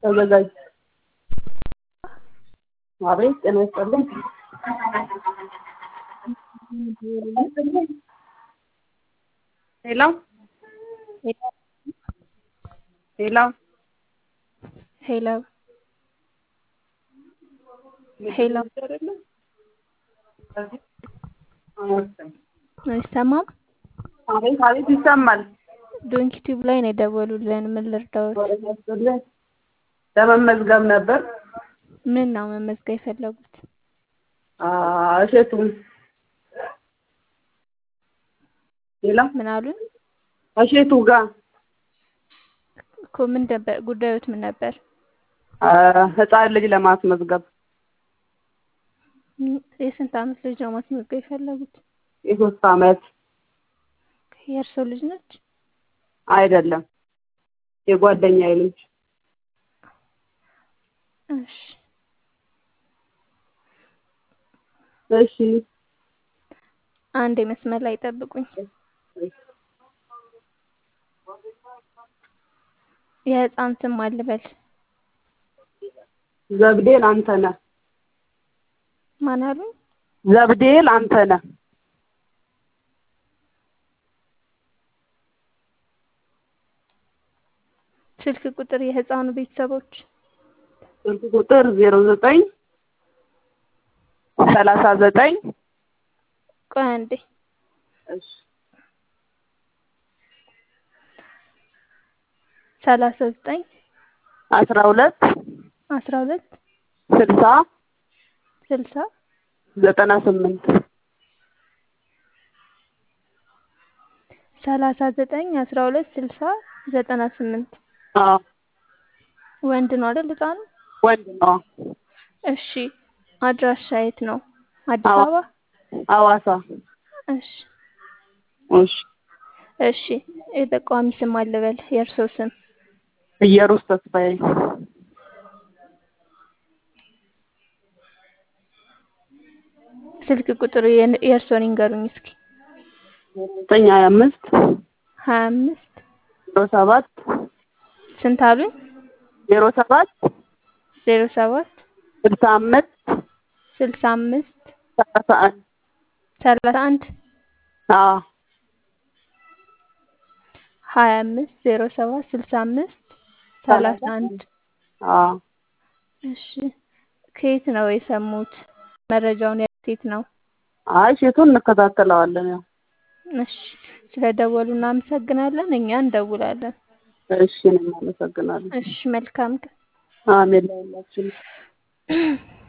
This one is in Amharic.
ተዘጋጅ። አቤት ጤና ይስጥልኝ። ሄሎ ሄሎ ሄሎ ሄሎ አይሰማም? አቤት አቤት ይሰማል። ዶንኪ ቲዩብ ላይ ነው የደወሉልን። ምን ልርዳዎት? ለመመዝገብ ነበር። ምን ነው መመዝገብ የፈለጉት? እሸቱን ሌላ ምን አሉን? እሸቱ ጋር እኮ ምን ነበር ጉዳዮት? ምን ነበር? ህፃን ልጅ ለማስመዝገብ የስንት ዓመት ልጅ ነው ማስመዝገብ የፈለጉት? የሶስት ዓመት የእርሶ ልጅ ነች? አይደለም፣ የጓደኛዬ ልጅ። እሺ እሺ አንድ መስመር ላይ ጠብቁኝ። የህፃን ስም አልበል። ዘብዴል አንተነህ። ማን አሉ? ዘብዴል አንተነህ። ስልክ ቁጥር የህፃኑ ቤተሰቦች ስልክ ቁጥር ዜሮ ዘጠኝ ሰላሳ ዘጠኝ ቆይ አንዴ እሺ ሰላሳ ዘጠኝ አስራ ሁለት አስራ ሁለት ስልሳ ስልሳ ዘጠና ስምንት ሰላሳ ዘጠኝ አስራ ሁለት ስልሳ ዘጠና ስምንት አዎ ወንድ ነው አይደል ህፃኑ? ወንድ ነው። እሺ አድራሻ የት ነው? አዲስ አዋ- አበባ? ሐዋሳ እሺ እሺ እሺ የጠቋሚ ስም አልበል የእርሶ ስም እየሩስ ተስፋዬ ስልክ ቁጥር የን- የእርሶን ይንገሩኝ እስኪ ዘጠኝ ሀያ አምስት ሀያ አምስት ዜሮ ሰባት ስንት አሉኝ? ዜሮ ሰባት ዜሮ ሰባት ስልሳ አምስት ስልሳ አምስት ሰላሳ አንድ ሰላሳ አንድ አዎ ሀያ አምስት ዜሮ ሰባት ስልሳ አምስት ሰላሳ አንድ አዎ እሺ ከየት ነው የሰሙት? መረጃውን የት ነው? አይ ሴቱን እንከታተለዋለን ያው እሺ ስለደወሉ እናመሰግናለን። እኛ እንደውላለን። እሺ እኔም አመሰግናለሁ እሺ መልካም ቀን። አሜን ለሁላችንም